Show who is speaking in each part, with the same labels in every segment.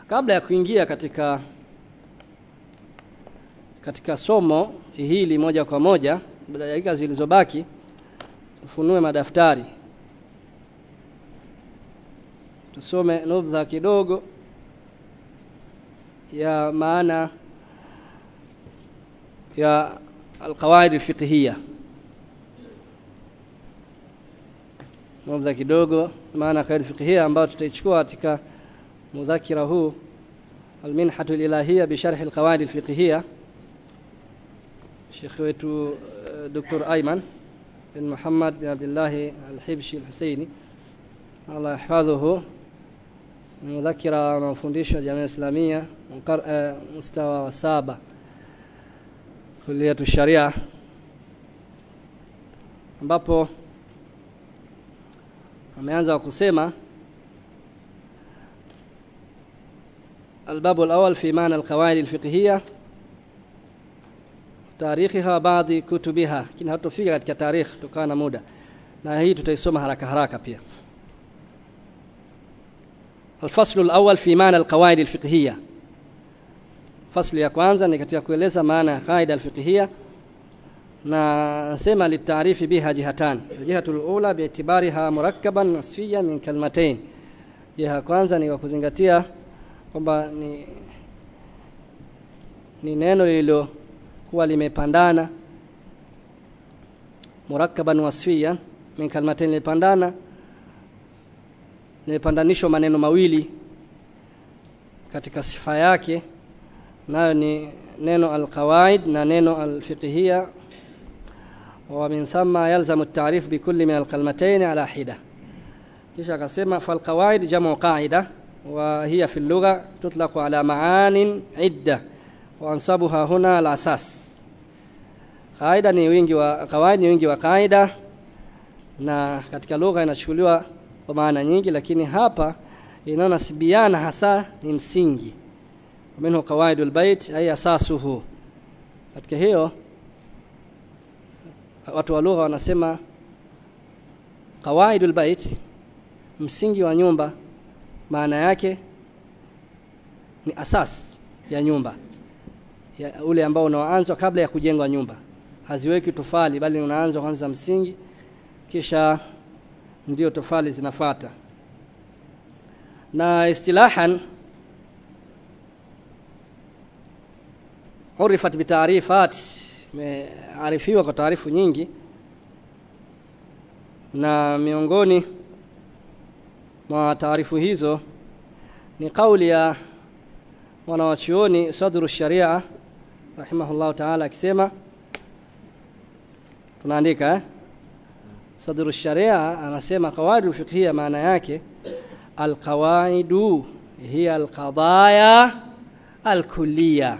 Speaker 1: kabla ya kuingia katika katika somo hili moja kwa moja baada ya dakika zilizobaki tufunue madaftari tusome nubdha kidogo ya maana ya alqawaid alfiqhiyya nubdha kidogo maana ya qawaid alfiqhiyya ambayo tutaichukua katika mudhakira huu المنحة الإلهية بشرح القواعد الفقهية شيخ wetu دكتور أيمن بن محمد بن عبد الله الحبشي الحسيني الله يحفظه مذكرة مفundisho jamii islamia mustawa wa saba kuliatu sharia ambapo ameanza kusema الباب الأول في معنى القواعد الفقهية تاريخها بعض كتبها lakini hatufika katika tarikh kutokana na muda na hii tutaisoma haraka haraka pia الفصل الأول في معنى القواعد الفقهية فصل ya kwanza ni katika kueleza maana ya qaida alfiqhiyya na nasema litaarifi biha jihatan jihatu alula bi'tibariha murakkaban nasfiyan min kalmatain jiha kwanza ni kwa kuzingatia kwamba ni ni neno lililokuwa limepandana murakkaban wasfiyan min kalmatain limepandana limepandanishwa maneno mawili katika sifa yake nayo ni neno alqawaid na neno alfiqhiyya wa min thumma yalzamu at-ta'rif bi kulli min alkalmatayn ala hida kisha akasema falqawaid jamu qaida وهي في اللغة تطلق على معان عدة وأنصبها هنا الأساس قاعدة ni wingi wa kawaida ni wingi wa kaida na katika lugha inachukuliwa kwa maana nyingi lakini hapa inaonasibiana hasa ni msingi minhu qawaidul bait ay asasuhu katika hiyo watu wa lugha wanasema qawaidul bait msingi wa nyumba maana yake ni asas ya nyumba ya ule ambao unaanzwa kabla ya kujengwa nyumba haziweki tofali bali unaanzwa kwanza msingi kisha ndio tofali zinafata na istilahan urifat bitaarifat imearifiwa kwa taarifu nyingi na miongoni mwa taarifu hizo ni kauli ya mwanawachuoni sadru sharia rahimahullahu taala akisema tunaandika eh? sadru sharia anasema qawaidu fiqhiyya maana yake alqawaidu hiya alqadaya alkulliya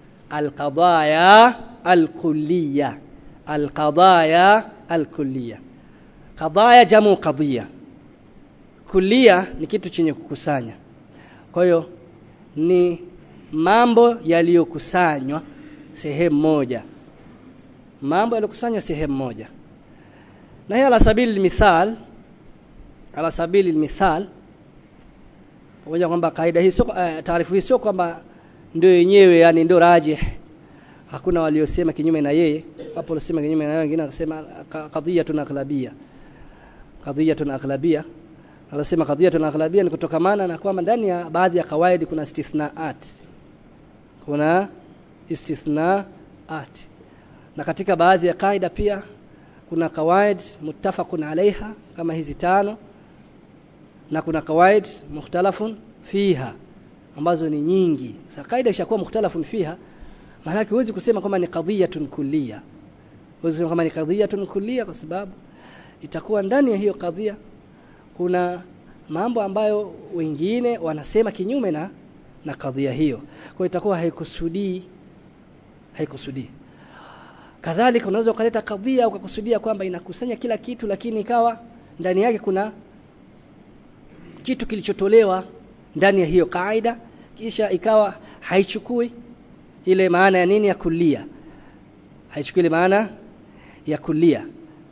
Speaker 1: alqadaya alkulliya alqadaya alkulliya qadaya jamu qadiyya kulia ni kitu chenye kukusanya kwa hiyo ni mambo yaliyokusanywa sehemu moja mambo yaliyokusanywa sehemu moja na hiyo ala sabili mithal ala sabili mithal pamoja kwamba kaida hii sio uh, taarifu hii sio kwamba ndio yenyewe yani ndio rajih hakuna waliosema kinyume na yeye wapo waliosema kinyume na yeye wengine wakasema qadhiyatun aghlabiyya qadhiyatun aghlabiyya anasema qadhiyatun aghlabiyya ni kutokamana na kwamba ndani ya baadhi ya kawaidi kuna istithnaat kuna istithnaat na katika baadhi ya kaida pia kuna kawaid muttafaqun alaiha kama hizi tano na kuna kawaid mukhtalafun fiha ambazo ni nyingi sasa kaida ishakuwa mukhtalafun fiha maana yake huwezi kusema kwamba ni qadhiyatun kulliya huwezi kusema kama ni qadhiyatun kulliya kwa sababu itakuwa ndani ya hiyo kadhia kuna mambo ambayo wengine wanasema kinyume na na kadhia hiyo kwa hiyo itakuwa haikusudii haikusudii kadhalika unaweza ukaleta kadhia ukakusudia kwamba inakusanya kila kitu lakini ikawa ndani yake kuna kitu kilichotolewa ndani ya hiyo kaida kisha ikawa haichukui ile maana ya nini ya kulia haichukui ile maana ya kulia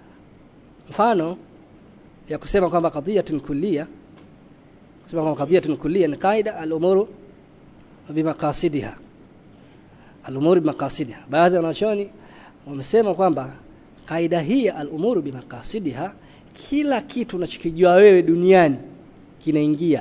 Speaker 1: mfano ya kusema kwamba qadhiyatun kulliya kusema kwamba qadhiyatun kulliya ni kaida al-umuru bimaqasidiha al-umur bimaqasidiha baadhi ya wanachuoni wamesema kwamba kaida hii ya al-umur bimaqasidiha kila kitu unachokijua wewe duniani kinaingia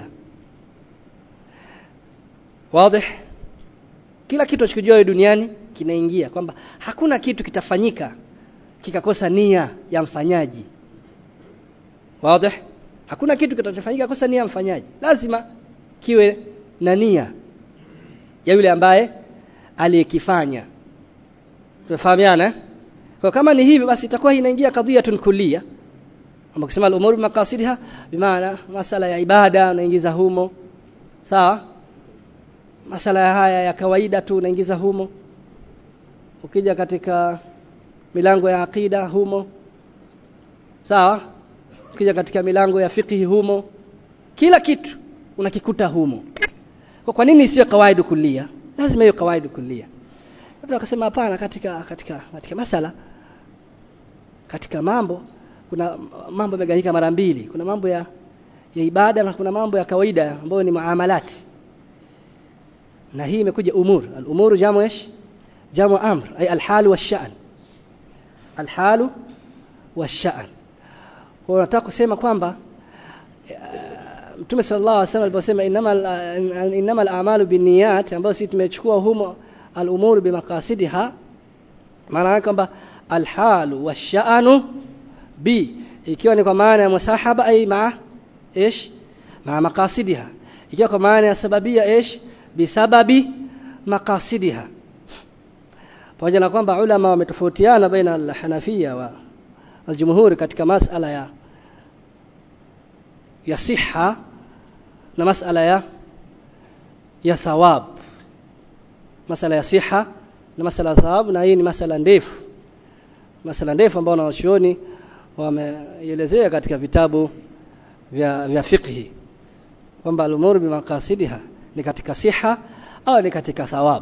Speaker 1: wazi kila kitu unachokijua wewe duniani kinaingia kwamba hakuna kitu kitafanyika kikakosa nia ya mfanyaji wazi hakuna kitu kitachofanyika kosa nia ya mfanyaji lazima kiwe na nia ya yule ambaye aliyekifanya tunafahamiana eh? kwa kama ni hivyo basi itakuwa inaingia kadhiyatun kulliya ambao kusema al-umur maqasidiha bimaana masala ya ibada unaingiza humo sawa masala ya haya ya kawaida tu unaingiza humo ukija katika milango ya akida humo sawa ukija katika milango ya fiqhi humo kila kitu unakikuta humo kwa kwa nini sio kawaida kulia lazima hiyo kawaida kulia watu wakasema hapana katika katika katika masala katika mambo kuna mambo yamegawanyika mara mbili kuna mambo ya ya ibada na kuna mambo ya kawaida ambayo ni muamalati na hii imekuja umur al-umur jamu ايش jamu amr ay al-hal wash-sha'n al-hal wash-sha'n kwa nataka kusema kwamba Mtume sallallahu alaihi wasallam aliposema innamal innamal a'malu binniyat ambayo sisi tumechukua humo al-umur bimaqasidiha maana yake kwamba al-hal wash-sha'nu bi ikiwa ni kwa maana ya musahaba ay ma ايش مع مقاصدها ikiwa kwa maana ya sababia ايش bisababi maqasidiha pamoja na kwamba ulama wametofautiana baina al-Hanafia wa al-Jumhur katika masala ya ya siha na masala ya ya thawab masala ya siha na masala ya thawab na hii ni masala ndefu masala ndefu ambayo wanachuoni wameelezea katika vitabu vya vya fiqhi kwamba al-umur bimaqasidiha ni katika siha au ni katika thawab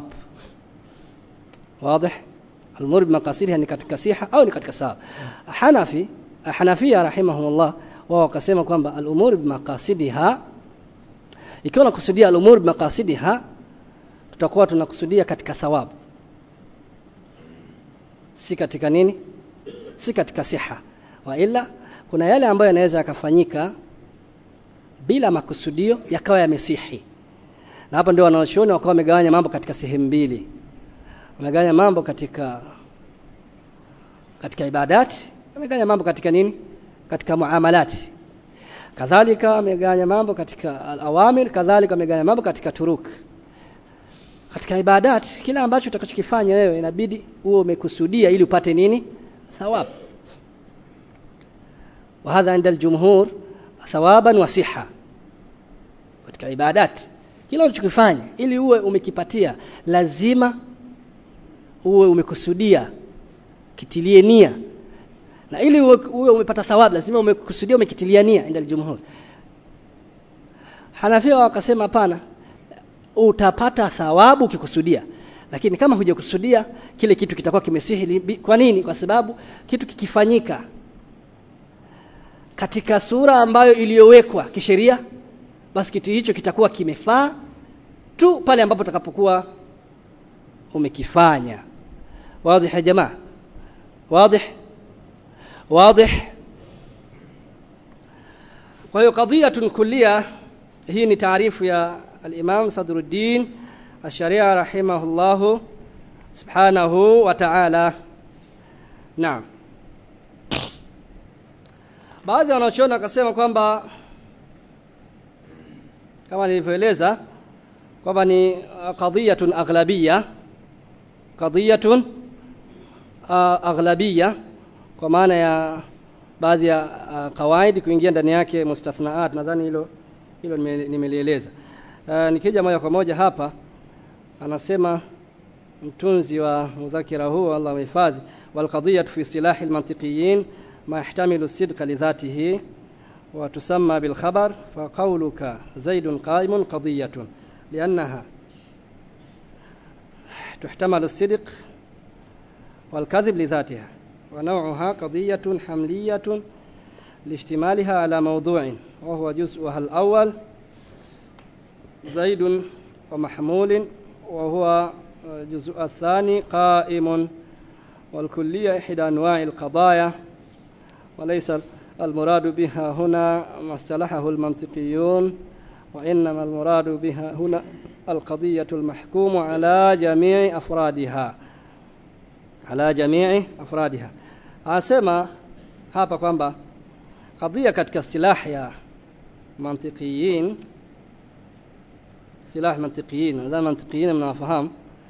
Speaker 1: wazi al-umur bimaqasidiha ni katika siha au ni katika thawab hanafi hanafia rahimahumullah wao wakasema kwamba al-umur bimaqasidiha ikiwa nakusudia al-umur bimaqasidiha tutakuwa tunakusudia katika thawab si katika nini si katika siha wa ila kuna yale ambayo yanaweza yakafanyika bila makusudio yakawa yamesihi na hapa ndio wanaoshuoni wakawa wamegawanya mambo katika sehemu mbili wamegawanya mambo katika katika ibadati wamegawanya mambo katika nini katika muamalati kadhalika wamegawanya mambo katika al-awamir kadhalika wamegawanya mambo katika turuk katika ibadati kila ambacho utakachokifanya wewe inabidi uwe umekusudia ili upate nini thawabu وهذا عند الجمهور ثوابا وصحه katika ibadati kila unachokifanya ili uwe umekipatia lazima uwe umekusudia kitilie nia na ili uwe, uwe umepata thawabu lazima umekusudia umekitilia nia inda aljumhur Hanafia wakasema hapana utapata thawabu ukikusudia lakini kama hujakusudia kile kitu kitakuwa kimesihi kwa nini kwa sababu kitu kikifanyika katika sura ambayo iliyowekwa kisheria basi kitu hicho kitakuwa kimefaa tu pale ambapo utakapokuwa umekifanya wazi ya jamaa wazi wazi kwa hiyo kadhiyatun kulliya hii ni taarifu ya al-Imam Sadruddin Ash-Sharia rahimahullah subhanahu wa ta'ala naam baadhi wanaochona wakasema kwamba kama nilivyoeleza kwamba ni qadhiyatun aghlabiyya qadhiyatun aghlabiyya kwa maana ya baadhi ya uh, kawaidi kuingia ndani yake mustathnaat nadhani hilo hilo nimelieleza uh, nikija moja kwa moja hapa anasema mtunzi wa mudhakira huu Allah amehifadhi wal qadhiyatu fi silahi al-mantiqiyin ما يحتمل الصدق لذاته وتسمى بالخبر فقولك زيد قائم قضية لأنها تحتمل الصدق والكذب لذاتها ونوعها قضية حملية لاشتمالها على موضوع وهو جزءها الأول زيد ومحمول وهو الجزء الثاني قائم والكلية إحدى أنواع القضايا وليس المراد بها هنا ما اصطلحه المنطقيون وإنما المراد بها هنا القضية المحكوم على جميع أفرادها على جميع أفرادها anasema hapa kwamba kadhia katika istilah ya mantiqiyin silah mantiqiyin nadhani mantiqiyin mnawafahamu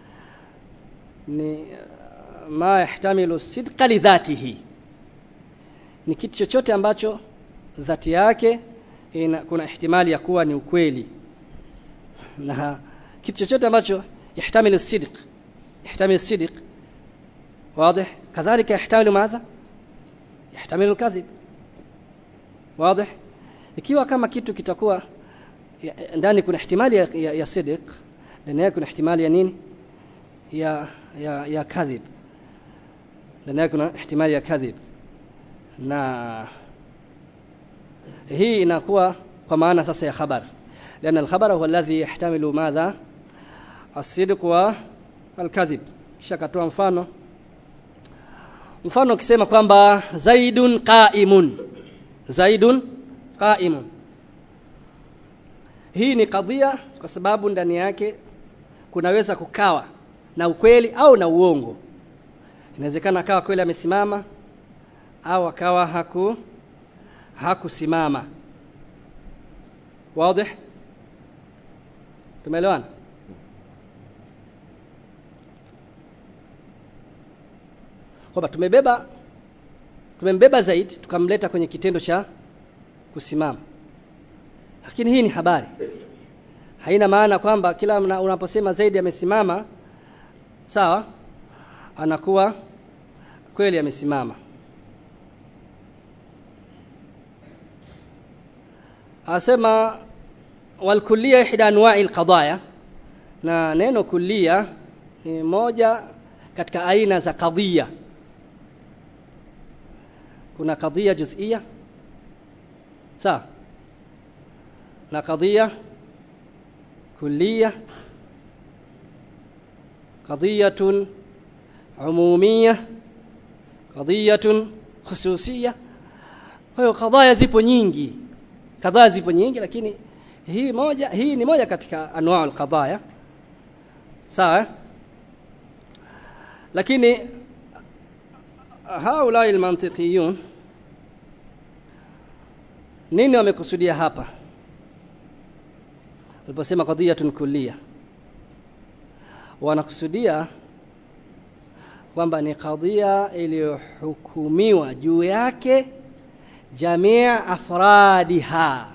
Speaker 1: ni ma yahtamilu sidqa lidhatihi ni kitu chochote ambacho dhati yake ina, kuna ihtimali ya kuwa ni ukweli na kitu chochote ambacho yahtamilu sidq yahtamilu sidq واضح كذلك يحتمل ماذا يحتمل الكذب واضح ikiwa kama kitu kitakuwa ndani kuna ihtimali ya, ya, ya sidiq ndani yake kuna ihtimali ya nini ya ya ya kadhib ndani yake kuna ihtimali ya kadhib na hii inakuwa kwa maana sasa ya khabar لأن الخبر هو الذي يحتمل ماذا الصدق والكذب kisha katoa mfano mfano ukisema kwamba zaidun qaimun zaidun qaimun hii ni kadhia kwa sababu ndani yake kunaweza kukawa na ukweli au na uongo inawezekana akawa kweli amesimama au akawa haku hakusimama wazi tumeelewana kwamba tumebeba tumembeba zaidi tukamleta kwenye kitendo cha kusimama lakini hii ni habari haina maana kwamba kila unaposema zaidi amesimama sawa anakuwa kweli amesimama asema walkulliya ihda anwa'i alqadaya na neno kulliya ni moja katika aina za kadhia kuna kadhia juz'ia sawa na kadhia kulliya qadhiyatun umumiyya qadhiyatun khususiyya kwa hiyo kadhaya zipo nyingi kadhaa zipo nyingi lakini hii moja hii ni moja katika anwaa alqadaya sawa lakini haulai almantiqiyun nini wamekusudia hapa waliposema qadhiyatun kulliya wanakusudia kwamba ni kadhia iliyohukumiwa juu yake jamia afradiha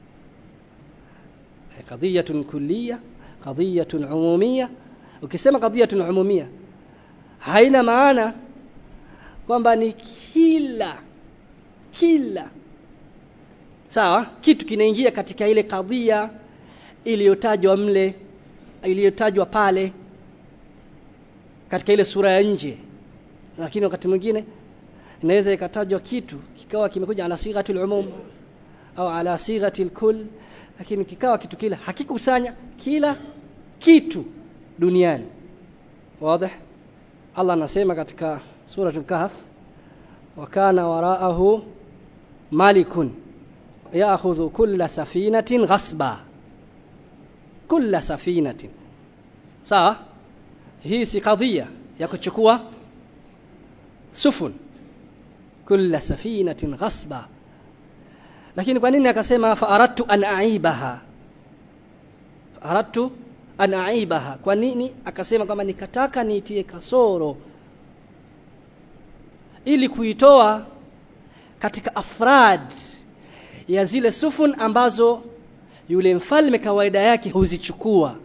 Speaker 1: qadhiyatun kulliya qadhiyatun umumiyya ukisema qadhiyatun umumiyya haina maana kwamba ni kila kila sawa kitu kinaingia katika ile kadhia iliyotajwa mle iliyotajwa pale katika ile sura ya nje lakini wakati mwingine inaweza ikatajwa kitu kikawa kimekuja ala sighati al-umum au ala sighati al-kull lakini kikawa kitu kile hakikusanya kila kitu duniani wazi Allah anasema katika suratul kahf wa kana waraahu malikun ya'khudhu kulla safinatin ghasba kulla safinatin sawa hii si kadhia ya kuchukua sufun kulla safinatin ghasba lakini kwa nini akasema fa aradtu an aibaha aradtu an aibaha kwa nini akasema kama nikataka niitie kasoro ili kuitoa katika afrad ya zile sufun ambazo yule mfalme kawaida yake huzichukua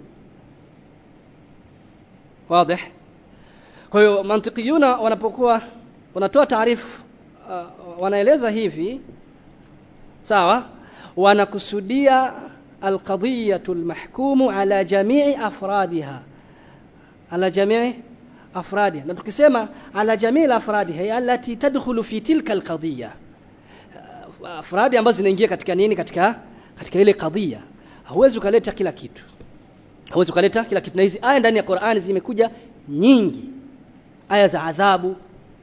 Speaker 1: wazi kwa hiyo mantikiyuna wanapokuwa wanatoa taarifu uh, wanaeleza hivi sawa wanakusudia alqadiyatu almahkumu ala jamii afradiha ala jamii afradiha na tukisema ala jamii afradiha allati tadkhulu fi tilka alqadiyya afradi ambazo zinaingia katika nini katika katika ile kadhia huwezi ukaleta kila kitu hauwezi kuleta kila kitu na hizi aya ndani ya Qur'ani zimekuja nyingi aya za adhabu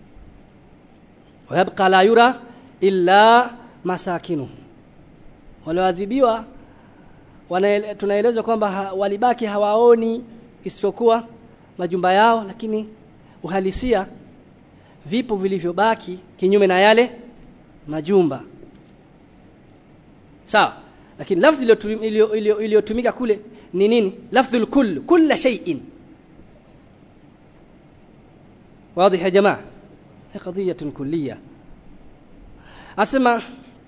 Speaker 1: wayabqa la yura illa masakinuhu walioadhibiwa tunaelezwa kwamba ha, walibaki hawaoni isipokuwa majumba yao lakini uhalisia vipo vilivyobaki kinyume na yale majumba sawa lakini lafzi iliyotumika kule ni nini lafdhul kull kulla shay'in واضح يا جماعه هي قضيه كليه اسمع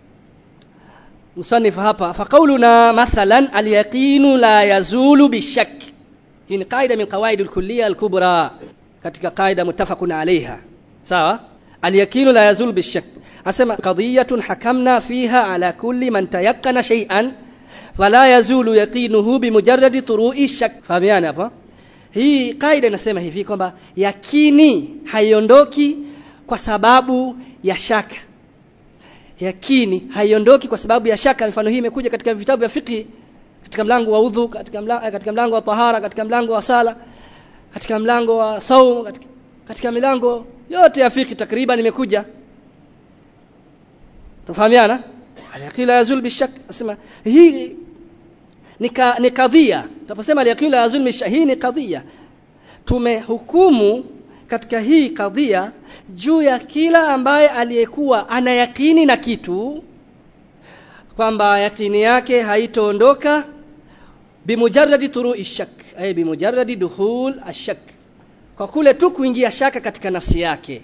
Speaker 1: مصنف hapa فقولنا مثلا اليقين لا يزول بالشك hii ni qaida min qawaid al-kulliyya al-kubra katika qaida muttafaqun alayha sawa al-yaqinu la yazul bishak asema qadiyatun hakamna fiha ala kulli man tayaqqana shay'an fala yazulu yaqinuhu bimujarradi turu'i shak fahamiana hapa hii kaida inasema hivi kwamba yakini haiondoki kwa sababu ya shaka yakini haiondoki kwa sababu ya shaka mfano hii imekuja katika vitabu vya fiqh katika mlango wa udhu katika mlango, katika mlango wa tahara katika mlango wa sala katika mlango wa saum katika, katika milango yote ya fiqh takriban imekuja tufahamiana al-yaqila yazul bishak asema hii ni kadhia tunaposema al-yaqila yazul bishak hii ni kadhia tumehukumu katika hii kadhia juu ya kila ambaye aliyekuwa ana yakini na kitu kwamba yakini yake haitoondoka bimujarradi turu'i shak ay bimujarradi dukhul ashak kwa kule tu kuingia shaka katika nafsi yake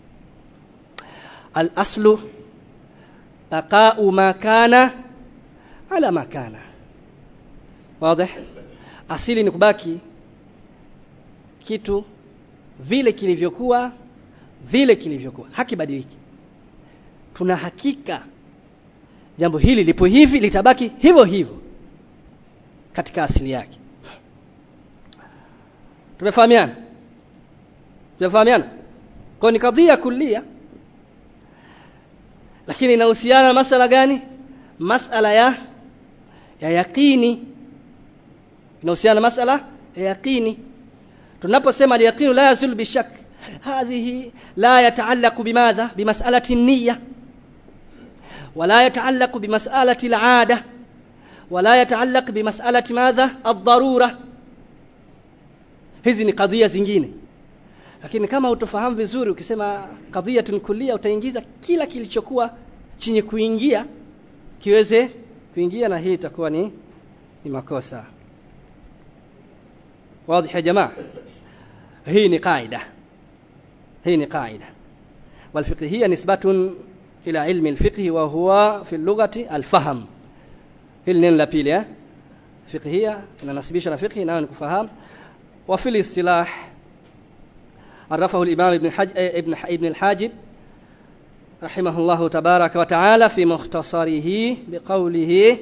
Speaker 1: al-aslu baqa'u ma kana ala ma kana wazi asili ni kubaki kitu vile kilivyokuwa vile kilivyokuwa hakibadiliki tuna hakika jambo hili lipo hivi litabaki hivyo hivyo katika asili yake tumefahamiana tumefahamiana kwa ni kadhia kulia lakini inahusiana na masala gani masala ya ya yaqini inahusiana na masala ya yaqini tunaposema al-yaqinu la yazul bishak hadhihi la yataallaqu bimadha bimas'alati an-niyya ولا يتعلق بمسألة العادة ولا يتعلق بمسألة ماذا الضرورة hizi ni kadhia zingine lakini kama utofahamu vizuri ukisema kadhiyatun kullia utaingiza kila kilichokuwa chenye kuingia kiweze kuingia na hii itakuwa ni ni makosa wazi ya jamaa hii ni qaida hii ni qaida والفقهيه نسبه الى علم الفقه وهو في اللغه الفهم hili neno la pili eh fiqhia inanasibishwa na fiqhi nayo ni kufahamu wa fil istilah عرفه الإمام ابن حج ابن ابن الحاجب رحمه الله تبارك وتعالى في مختصره بقوله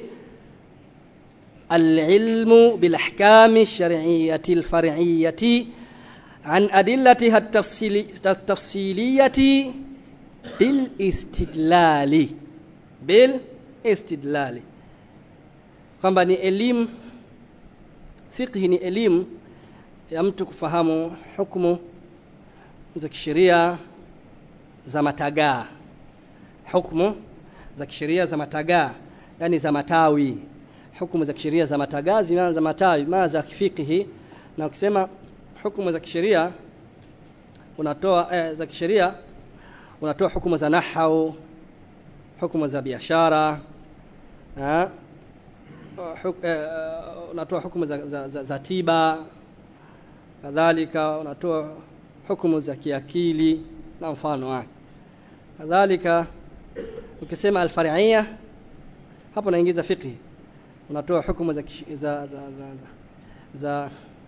Speaker 1: العلم بالأحكام الشرعية الفرعية عن أدلتها التفصيلي التفصيلية بالاستدلال بالاستدلال kwamba ni elimu fiqhi ni elimu ya mtu kufahamu hukumu za kisheria za matagaa hukumu za kisheria za matagaa yani za matawi hukumu za kisheria za matagaa zinaanza matawi maana za kifikihi na ukisema hukumu za kisheria unatoa eh, za kisheria unatoa hukumu za nahau hukumu za biashara eh, huk, eh, unatoa hukumu za, za, za, za tiba kadhalika unatoa hukumu za kiakili na mfano wake kadhalika ukisema alfar'iyya hapo naingiza fiqh unatoa hukumu za, za, za, za, za, za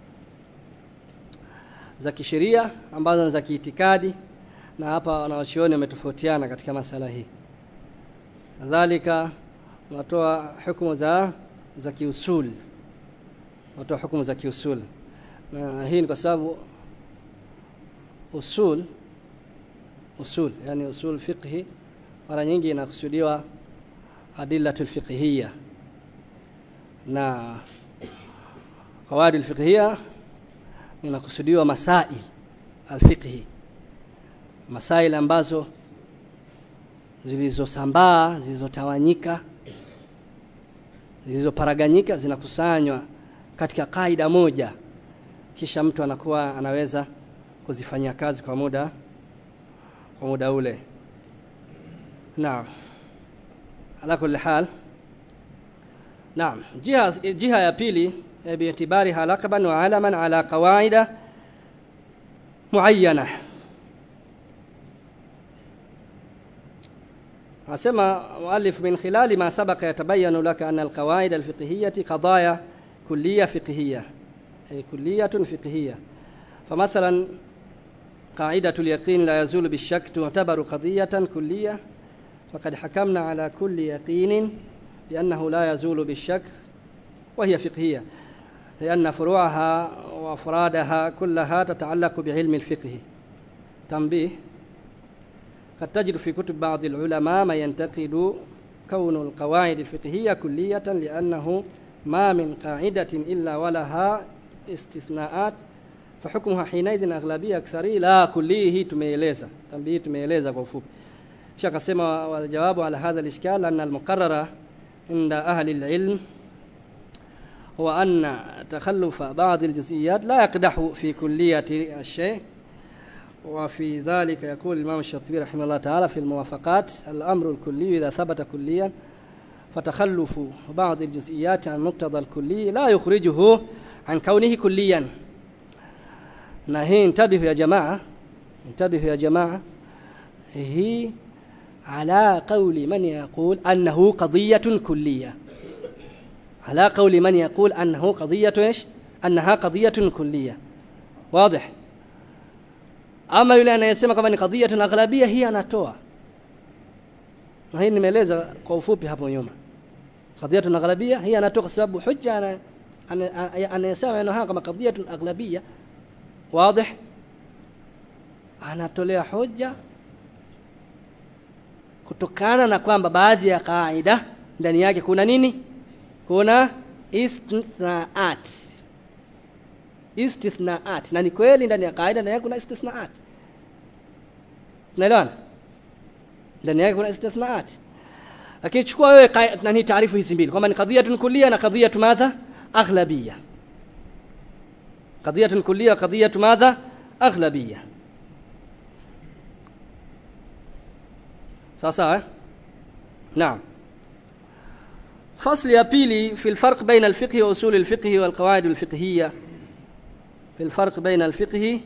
Speaker 1: za kisheria ambazo ni za kiitikadi na hapa wanawachuoni wametofautiana katika masala hii kadhalika unatoa hukumu za za kiusul unatoa hukumu za kiusul na hii ni kwa sababu usul usul yani usul fiqhi mara nyingi inakusudiwa adillatul fiqhiyya na qawaid alfiqhiyya inakusudiwa masail alfiqhi masail ambazo zilizosambaa zilizotawanyika zilizoparaganyika zinakusanywa katika kaida moja kisha mtu anakuwa anaweza kuzifanyia kazi kwa muda kwa muda ule naam ala kulli hal naam jiha jiha ya pili biitibariha laqaban wa alaman ala qawaida muayyana asema muallif min khilali ma sabaka yatabayanu laka anna alqawaid alfiqhiyyah qadaya kulliyah fiqhiyyah ay kulliyah fiqhiyyah فمثلا قاعدة اليقين لا يزول بالشك تعتبر قضية كلية فقد حكمنا على كل يقين بأنه لا يزول بالشك وهي فقهية لأن فروعها وأفرادها كلها تتعلق بعلم الفقه تنبيه قد تجد في كتب بعض العلماء ما ينتقد كون القواعد الفقهية كلية لأنه ما من قاعدة إلا ولها استثناءات فحكمها حينئذ أغلبية أكثرية لا كليه tumeeleza tambii tumeeleza kwa ufupi kisha akasema waljawabu ala hadha alishkal anna almuqarrara inda ahli alilm هو أن تخلف بعض الجزئيات لا يقدح في كلية الشيء وفي ذلك يقول الإمام الشاطبي رحمه الله تعالى في الموافقات الأمر الكلي إذا ثبت كليا فتخلف بعض الجزئيات عن مقتضى الكلي لا يخرجه عن كونه كليا na hii intabihu ya jamaa intabihu ya jamaa hii ala qawli man yaqul annahu qadiyatun kulliyah على قول من يقول أنه قضية إيش أنها قضية كلية واضح أما yule anayesema kama ni qadhiya aghlabia hii anatoa na hii nimeeleza kwa ufupi hapo nyuma qadhiya aghlabia hii anatoa kwa sababu hujja anayesema maneno haya kama qadhiya aghlabia wazi anatolea hoja kutokana na kwamba baadhi ya kaida ndani yake kuna nini kuna istithnaat istithnaat na ni kweli ndani ya kaida ndani yake kuna istithnaat unaelewana ndani yake kuna istithnaat lakini chukua wewe nani taarifu hizi mbili kwamba ni qadhiyatun kulliya na qadhiyatu madha aghlabiyya qadhiyatun kulliya qadhiyatu madha aghlabiyya sawa sawa eh? naam فصل يا بيلي في الفرق بين الفقه وأصول الفقه والقواعد الفقهية في الفرق بين الفقه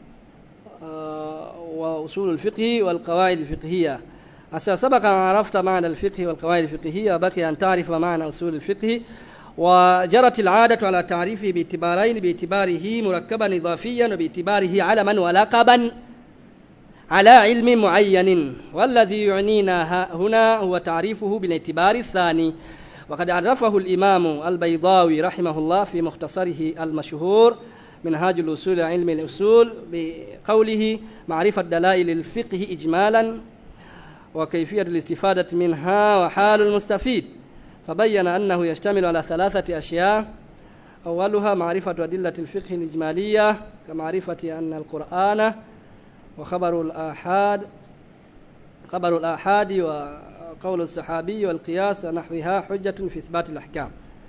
Speaker 1: وأصول الفقه والقواعد الفقهية أسا سبق أن عرفت معنى الفقه والقواعد الفقهية وبقي أن تعرف معنى أصول الفقه وجرت العادة على تعريفه باعتبارين باعتباره مركبا إضافيا وباعتباره علما ولقبا على علم معين والذي يعنينا هنا هو تعريفه بالاعتبار الثاني وقد عرفه الإمام البيضاوي رحمه الله في مختصره المشهور منهاج الأصول علم الأصول بقوله معرفة دلائل الفقه إجمالا وكيفية الاستفادة منها وحال المستفيد فبين أنه يشتمل على ثلاثة أشياء أولها معرفة أدلة الفقه الإجمالية كمعرفة أن القرآن وخبر الآحاد خبر الآحاد وقول الصحابي والقياس ونحوها حجة في إثبات الأحكام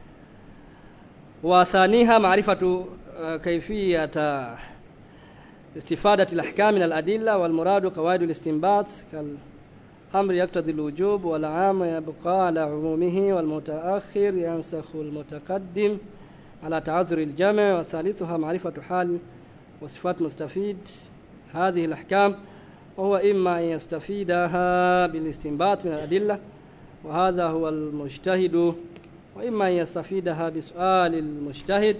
Speaker 1: وثانيها معرفة كيفية استفادة الأحكام من الأدلة والمراد قواعد الاستنباط كالأمر يقتضي الوجوب والعام يبقى على عمومه والمتأخر ينسخ المتقدم على تعذر الجمع وثالثها معرفة حال وصفات مستفيد هذه الأحكام وهو إما أن يستفيدها بالاستنباط من الأدلة وهذا هو المجتهد وإما أن يستفيدها بسؤال المجتهد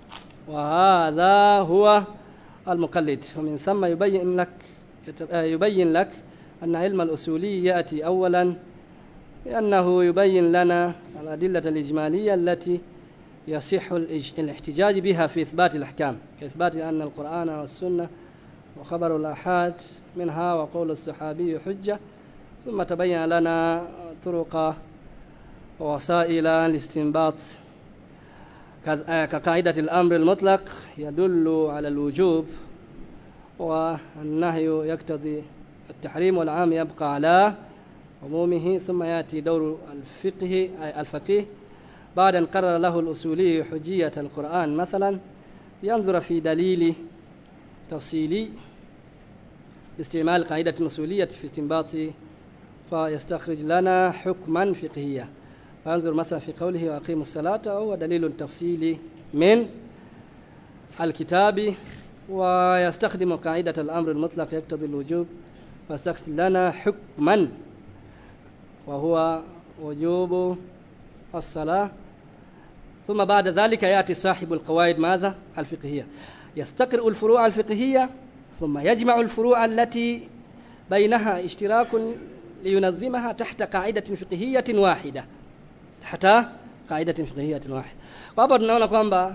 Speaker 1: وهذا هو المقلد ومن ثم يبين لك يبين لك أن علم الأصولي يأتي أولا لأنه يبين لنا الأدلة الإجمالية التي يصح الاحتجاج بها في إثبات الأحكام كإثبات أن القرآن والسنة وخبر الآحاد منها وقول الصحابي حجة ثم تبين لنا طرق ووسائل الاستنباط كقاعدة الأمر المطلق يدل على الوجوب والنهي يقتضي التحريم والعام يبقى على عمومه ثم يأتي دور الفقه الفقيه بعد أن قرر له الأصولي حجية القرآن مثلا ينظر في دليل تفصيلي باستعمال قاعدة أصولية في استنباط فيستخرج لنا حكما فقهيا فانظر مثلا في قوله وأقيموا الصلاة هو دليل تفصيلي من الكتاب ويستخدم قاعدة الأمر المطلق يقتضي الوجوب فاستخرج لنا حكما وهو وجوب الصلاة ثم بعد ذلك يأتي صاحب القواعد ماذا الفقهية يستقرئ الفروع الفقهية ثم يجمع الفروع التي بينها اشتراك لينظمها تحت قاعدة فقهية واحدة تحت قاعدة فقهية واحدة وهapa tunaona kwamba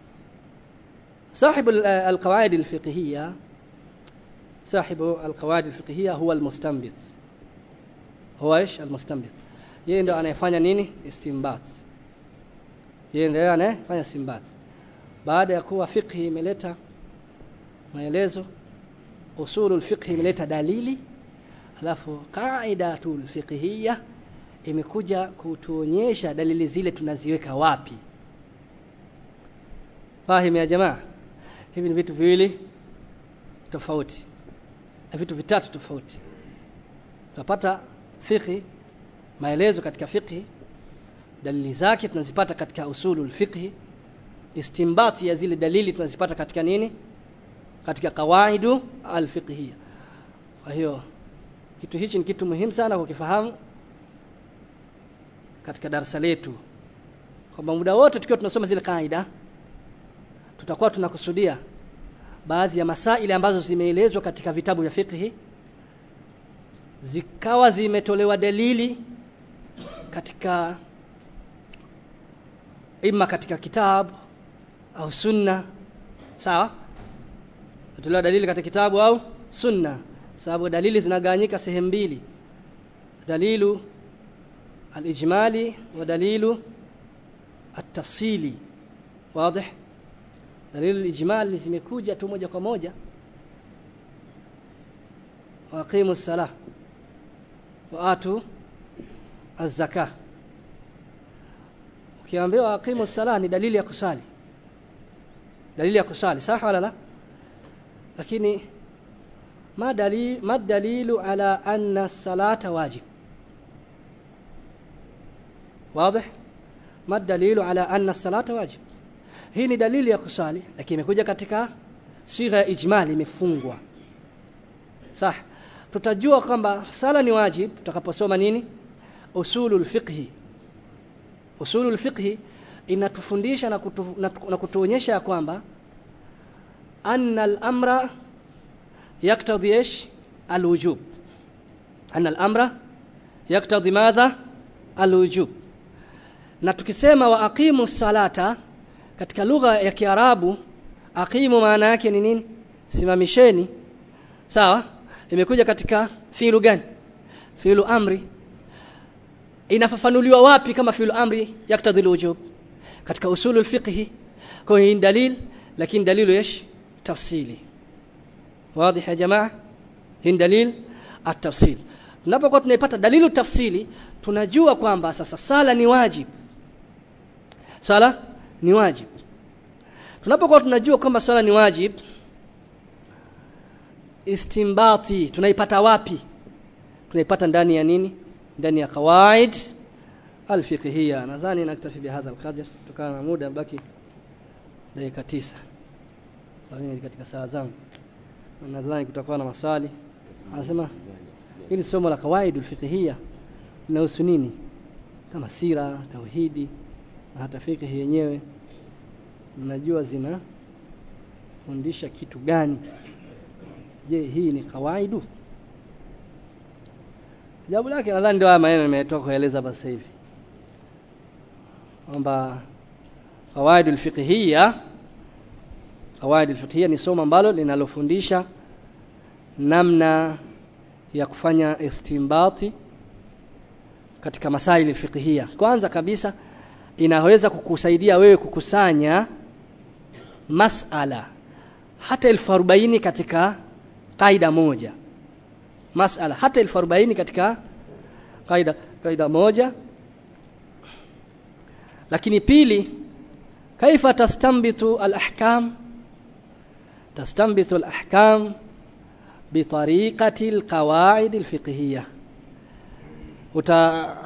Speaker 1: صاحب القواعد الفقهية صاحب القواعد الفقهية هو المستنبط هو ايش المستنبط yeye ndo anayefanya nini istinbat yeye ndio anayefanya istinbat baada ya kuwa fiqhi imeleta maelezo usulul fiqhi imeleta dalili alafu qaidatul fiqhiyya imekuja kutuonyesha dalili zile tunaziweka wapi fahimu ya jamaa hivi ni vitu viwili tofauti na vitu vitatu tofauti tunapata fiqhi maelezo katika fiqhi dalili zake tunazipata katika usulul fiqhi istimbati ya zile dalili tunazipata katika nini katika kawaidu alfiqhiyya kwa hiyo kitu hichi ni kitu muhimu sana kukifahamu katika darasa letu kwamba muda wote tukiwa tunasoma zile kaida tutakuwa tunakusudia baadhi ya masaili ambazo zimeelezwa katika vitabu vya fiqhi zikawa zimetolewa dalili katika ima katika kitabu au sunna sawa tolewa dalili katika kitabu au sunna sababu dalili zinagawanyika sehemu mbili dalilu alijmali wa dalilu atafsili wazi dalilu alijmali zimekuja tu moja kwa moja waqimu salah wa atu az-zakah ukiambiwa aqimu salah ni dalili ya kusali dalili ya kusali sawa wala la lakini ma dalil ma dalilu ala anna salata wajib واضح ما الدليل على أن الصلاة واجب hii ni dalili ya kusali lakini imekuja katika sigha ya ijmali imefungwa sah tutajua kwamba sala ni wajib tutakaposoma nini usulul fiqhi usulul fiqhi inatufundisha na, kutu, na, na kutuonyesha kwamba anna al-amra yaktadhi ايش الوجوب anna al-amra yaktadhi madha alwujub na tukisema wa aqimu salata katika lugha ya Kiarabu aqimu maana yake ni nini simamisheni sawa imekuja katika fiilu gani fiilu amri inafafanuliwa wapi kama fiilu amri yaktadhi alwujub katika usulul fiqhi kwa hiyo dalil lakini dalilu ايش tafsili واضح يا جماعه hii dalil at-tafsil tunapokuwa tunaipata dalilu tafsili tunajua kwamba sasa sala ni wajib sala ni wajib tunapokuwa tunajua kwamba sala ni wajib istimbati tunaipata wapi tunaipata ndani ya nini ndani ya qawaid alfiqhiyya nadhani naktafi bihadha alqadr kutokana na muda baki dakika tisa mimi katika saa zangu nadhani kutakuwa na maswali anasema hili somo la qawaid alfiqhiyya linahusu nini kama sira tauhidi na hata fiqh yenyewe mnajua zina fundisha kitu gani je hii ni kawaidu jawabu lake nadhani ndio haya maneno nimetoka kueleza basi hivi kwamba qawaid alfiqhiyya qawaid alfiqhiyya ni somo ambalo linalofundisha namna ya kufanya istimbati katika masaili fiqhiyya kwanza kabisa inaweza kukusaidia wewe kukusanya masala hata elfu arobaini katika kaida moja masala hata elfu arobaini katika kaida, kaida moja lakini pili kaifa tastambitu alahkam tastambitu alahkam bitariqati alqawaid alfiqhiyya uta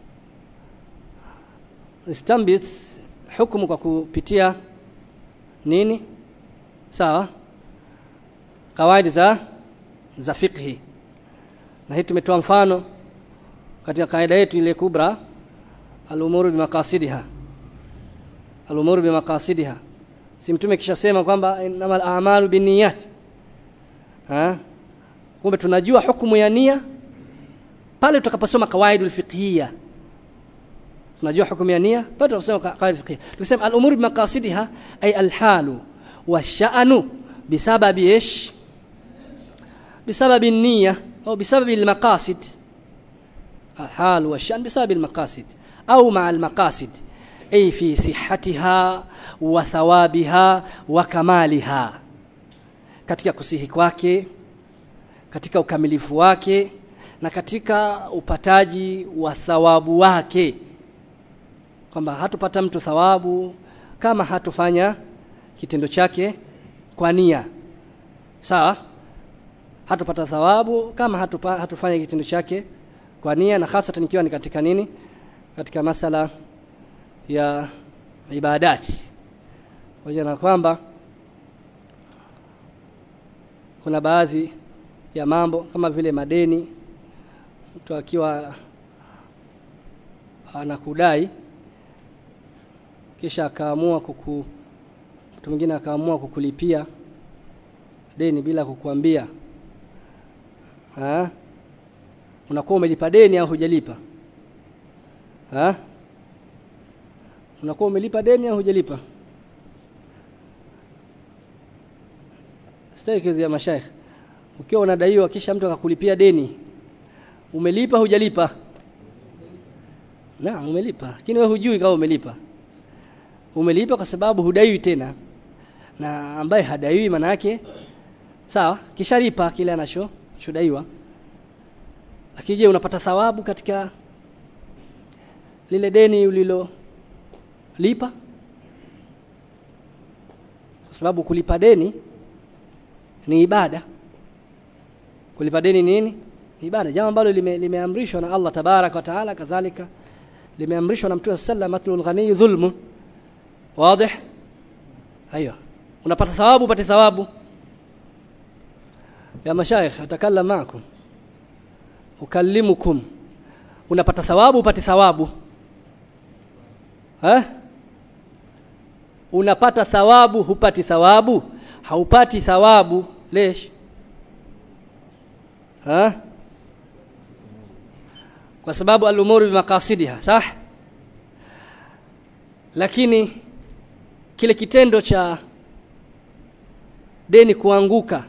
Speaker 1: istambit hukumu kwa kupitia nini sawa kawaidi za za fiqhi na hii tumetoa mfano katika kaida yetu ile kubra al-umuru bimaqasidiha al-umuru bimaqasidiha si mtume kisha sema kwamba innamal a'malu binniyat ha kumbe tunajua hukumu ya nia pale tutakaposoma kawaidul fiqhiyya tunajua hukumu ya nia pale tunasoma kawaid fiqhiyya tukisema al-umuru bimaqasidiha ay al-halu wash-sha'nu bisababi ish bisababi an-niyya au bisababi al-maqasid الحال والشأن بسبب المقاصد أو مع المقاصد أي في صحتها وثوابها وكمالها katika kusihi kwake katika ukamilifu wake na katika upataji wa thawabu wake kwamba hatupata mtu thawabu kama hatufanya kitendo chake kwa nia sawa hatupata thawabu kama hatupa, hatufanya kitendo chake kwa nia na hasa ikiwa ni katika nini katika masala ya ibadati pamoja na kwamba kuna baadhi ya mambo kama vile madeni mtu akiwa anakudai kisha akaamua kuku mtu mwingine akaamua kukulipia deni bila kukuambia ha? unakuwa umelipa deni au hujalipa ha unakuwa umelipa deni au hujalipa stake ya mashaikh ukiwa unadaiwa kisha mtu akakulipia deni umelipa hujalipa na umelipa lakini wewe hujui kama umelipa umelipa kwa sababu hudaiwi tena na ambaye hadaiwi maana yake sawa kishalipa kile anacho chodaiwa lakini je unapata thawabu katika lile deni ulilo lipa kwa sababu kulipa deni ni ibada kulipa deni nini ni ibada jambo ambalo limeamrishwa lime na Allah tabarak wa taala kadhalika limeamrishwa na Mtume sallallahu matlul ghani dhulmun wazi aiyo unapata thawabu upate thawabu ya mashaikh atakallam maakum ukallimukum unapata thawabu upate thawabu eh unapata thawabu hupati thawabu haupati thawabu lesh ha kwa sababu al-umuru bimaqasidiha sah lakini kile kitendo cha deni kuanguka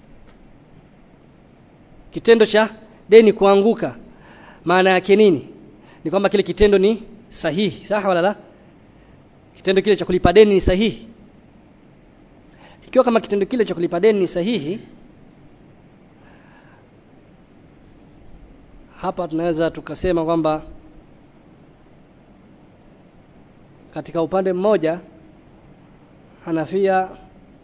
Speaker 1: kitendo cha deni kuanguka maana yake nini ni kwamba kile kitendo ni sahihi sawa wala la kitendo kile cha kulipa deni ni sahihi ikiwa kama kitendo kile cha kulipa deni ni sahihi hapa tunaweza tukasema kwamba katika upande mmoja Hanafia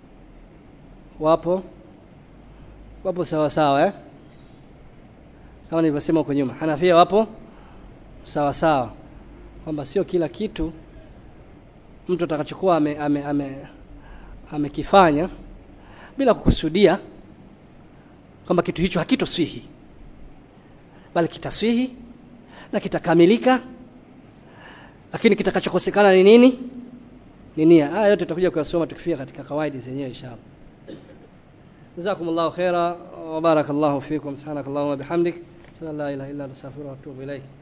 Speaker 1: wapo wapo sawa sawa eh kama nilivyosema huko nyuma Hanafia wapo sawa sawa kwamba sio kila kitu mtu atakachokuwa ame, ame, ame, amekifanya bila kukusudia kwamba kitu hicho hakitoswihi bali kitaswihi na kitakamilika lakini kitakachokosekana ni nini ni nia haya yote tutakuja kuyasoma tukifika katika kawaidi zenyewe inshallah jazakumullahu khaira wa barakallahu fikum subhanakallahumma bihamdik la ilaha illa anta astaghfiruka wa atubu ilaik